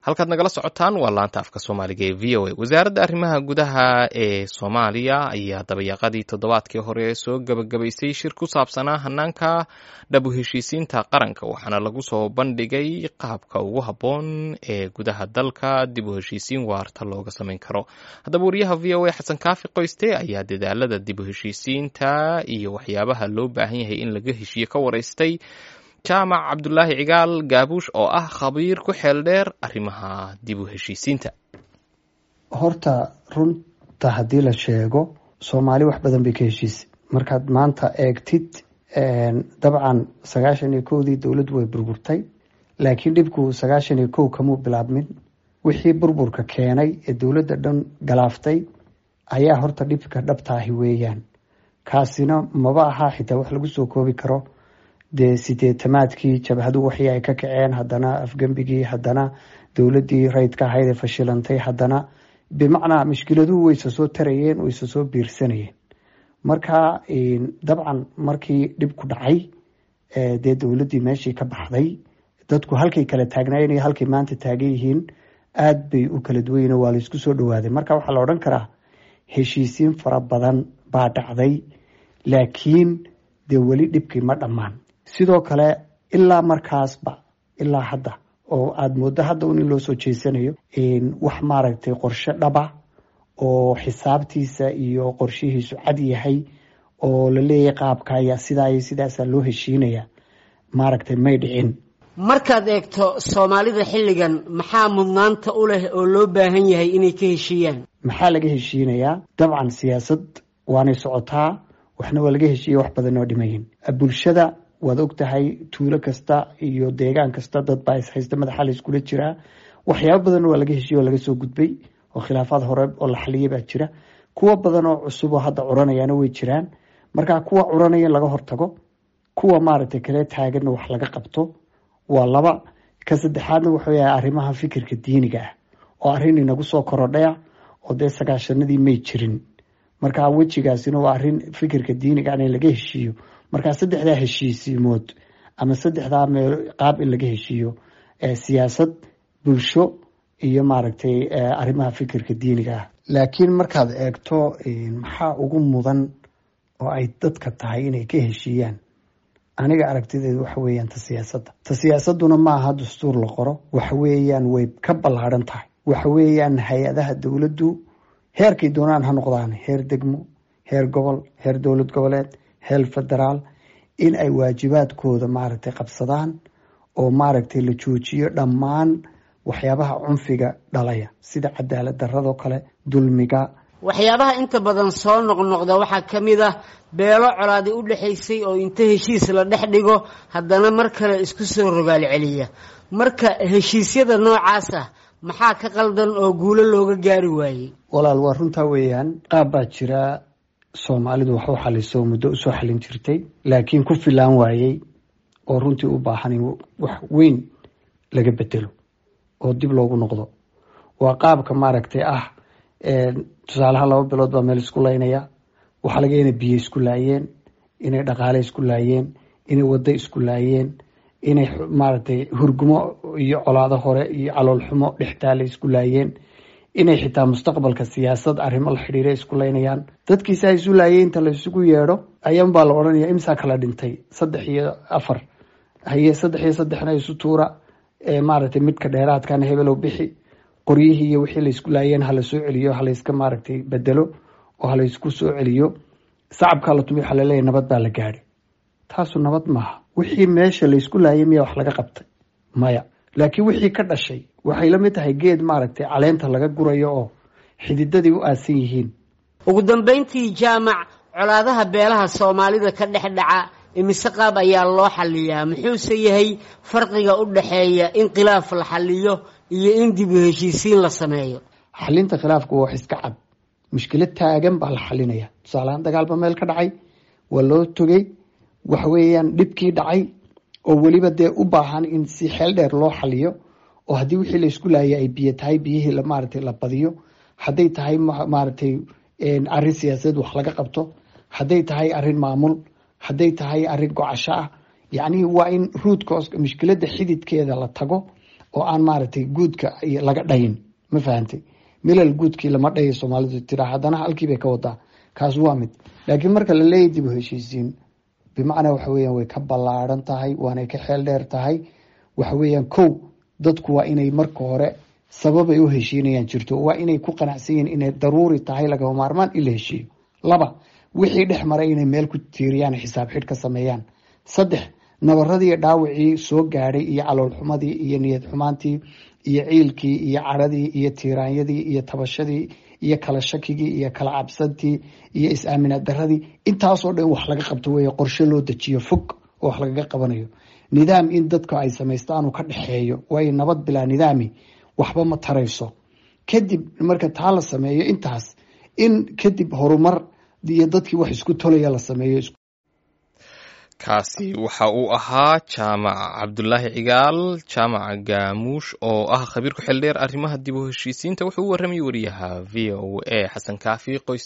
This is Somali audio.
halkaad nagala socotaan waa laanta afka soomaaliga ee v o a wasaaradda arrimaha gudaha ee soomaaliya ayaa dabayaaqadii toddobaadkii hore soo gebagabaysay shir ku saabsanaa hanaanka dhabu heshiisiinta qaranka waxaana lagu soo bandhigay qaabka ugu habboon ee gudaha dalka dib u heshiisiin waarta looga samayn karo haddaba wariyaha v o a xasan kaafi qoyste ayaa dadaalada dib u heshiisiinta iyo waxyaabaha loo baahan yahay in laga heshiiye ka waraystay jaamac cabdulaahi cigaal gaabuush oo ah khabiir ku xeel dheer arrimaha dib u heshiisiinta horta runta haddii la sheego soomaali wax badan bay ka heshiisay markaad maanta eegtid dabcan sagaashan iyo kowdii dowladdu way burburtay laakiin dhibku sagaashan iyo kow kamuu bilaabmin wixii burburka keenay ee dowladda dhan galaaftay ayaa horta dhibka dhabtaahi weeyaan kaasina maba aha xitaa wax lagu soo koobi karo dee sideetamaadkii jabhadu waxii ay ka kaceen haddana afgembigii haddana dowladdii rayidka ahayd ee fashilantay haddana bimacnaa mushkiladuhu wayse soo tarayeen wayse soo biirsanayeen marka dabcan markii dhibku dhacay dee dowladdii meeshii ka baxday dadku halkay kala taagnaayeen iyo halkay maanta taagan yihiin aada bay u kala duwayen waa laysku soo dhawaaday marka waxaa la odhan karaa heshiisiin fara badan baa dhacday laakiin dee weli dhibkii ma dhammaan sidoo kale ilaa markaasba ilaa hadda oo aada mooddo hadda un in loo soo jeesanayo wax maaragtay qorshe dhaba oo xisaabtiisa iyo qorshihiisu cad yahay oo la leeyahay qaabka ayaa sidaa iyo sidaasaa loo heshiinaya maaragtay may dhicin markaad eegto soomaalida xilligan maxaa mudnaanta u leh oo loo baahan yahay inay ka heshiiyaan maxaa laga heshiinayaa dabcan siyaasad waanay socotaa waxna waa laga heshiiya wax badan oo dhimayin bulshada waad og tahay tuulo kasta iyo deegaan kasta dad baa ishaysta madaxa la iskula jiraa waxyaabo badan waa laga heshiiya oo laga soo gudbay oo khilaafaad hore oo la xaliyay baa jira kuwa badan oo cusub oo hadda curanayaana way jiraan marka kuwa curanaya in laga hortago kuwa maaragtay kale taaganna wax laga qabto waa laba ka saddexaadna wuxuu yahay arrimaha fikirka diiniga ah oo arrin inagu soo korodhaya oo dee sagaashanadii may jirin marka wejigaasina waa arrin fikirka diiniga in laga heshiiyo markaa saddexdaa heshiisiimood ama saddexdaa meel qaab in laga heshiiyo siyaasad bulsho iyo maaragtay arrimaha fikirka diiniga ah laakiin markaad eegto maxaa ugu mudan oo ay dadka tahay inay ka heshiiyaan aniga aragtideedu waxa weeyaan ta siyaasadda ta siyaasadduna ma aha dastuur la qoro waxa weeyaan way ka ballaadhan tahay waxa weeyaan hay-adaha dowladdu heerkay doonaan ha noqdaan heer degmo heer gobol heer dowlad goboleed heer federaal in ay waajibaadkooda maaragtay qabsadaan oo maaragtay la joojiyo dhammaan waxyaabaha cunfiga dhalaya sida cadaalad daradoo kale dulmiga waxyaabaha inta badan soo noqnoqda waxaa ka mid ah beelo colaadi u dhexaysay oo inta heshiis la dhex dhigo haddana mar kale isku soo rogaal celiya marka heshiisyada noocaas ah maxaa ka qaldan oo guulo looga gaari waayey walaal waa runtaa weeyaan qaab baa jira soomaalidu wax u xaliso muddo usoo xalin jirtay laakiin ku filaan waayey oo runtii u baahan in wax weyn laga bedelo oo dib loogu noqdo waa qaabka maaragtay ah tusaalaha laba bilood baa meel isku laynaya waxaa laga inay biyo isku laayeen inay dhaqaale isku laayeen inay waddo isku laayeen inay maaragtay hurgumo iyo colaado hore iyo caloolxumo dhextaale isku laayeen inay xitaa mustaqbalka siyaasad arrimo la xidhiira isku laynayaan dadkiisa isu laayay inta la isugu yeedho ayaan baa la odhanaya imsaa kala dhintay saddex iyo afar haye saddex iyo saddexna isu tuura maaragtay midka dheeraadkana hebelow bixi qoryihii iyo wixii laysku laayeen hala soo celiyo halayska maaragtay bedelo oo halaysku soo celiyo sacabkaa la tumi waxaa laleeyahy nabad baa la gaadhay taasu nabad maaha wixii meesha laysku laayay miyaa wax laga qabtay maya laakiin wixii ka dhashay waxay la mid tahay geed maaragtay caleenta laga gurayo oo xididadii u aasan yihiin ugu dambayntii jaamac colaadaha beelaha soomaalida ka dhex dhaca imise qaab ayaa loo xaliyaa muxuuse yahay farqiga u dhexeeya in khilaaf la xaliyo iyo in dib u heshiisiin la sameeyo xalinta khilaafku waa wax iska cad mushkilad taagan baa la xalinaya tusaalahaan dagaalba meel ka dhacay waa loo togay waxa weeyaan dhibkii dhacay oo weliba dee u baahan in si xeel dheer loo xaliyo oo haddii wixii laysku laayay ay biyo tahay biyihii maaragtay la badiyo hadday tahay maaragtay arrin siyaasadeed wax laga qabto hadday tahay arrin maamul hadday tahay arrin gocasho ah yacnii waa in ruudka mushkiladda xididkeeda la tago oo aan maaragtay guudka laga dhayin ma fahantay milal guudkii lama dhayo soomaalidu tiraa haddana halkiibay ka wadaa kaas waa mid laakiin marka la leeyahy dib u heshiisiin bimacnaa waxa weeyaan way ka ballaaran tahay waanay ka xeel dheer tahay waxa weeyaan kow dadku waa inay marka hore sababay u heshiinayaan jirto waa inay ku qanacsan yihiin inay daruuri tahay lagama maarmaan in la heshiiyo laba wixii dhex maray inay meel ku tiiriyaan xisaab xidh ka sameeyaan saddex nabaradii dhaawacii soo gaadhay iyo caloolxumadii iyo niyad xumaantii iyo ciilkii iyo cadhadii iyo tiiraanyadii iyo tabashadii iyo kala shakigii iyo kala cabsantii iyo is-aaminaad daradii intaasoo dhan wax laga qabto wey qorshe loo dejiyo fog oo wax lagaga qabanayo nidaam in dadka ay samaystaanu ka dhexeeyo waayo nabad bilaa nidaami waxba ma tarayso kadib marka taa la sameeyo intaas in kadib horumar iyo dadkii wax isku tolaya la sameeyo kaasi waxa uu ahaa jaamac cabdulaahi cigaal jaamac gaamuush oo ah khabiir ku xildheer arrimaha dib u heshiisiinta wuxuu u warramayay wariyaha v o a xasan kaafi qoys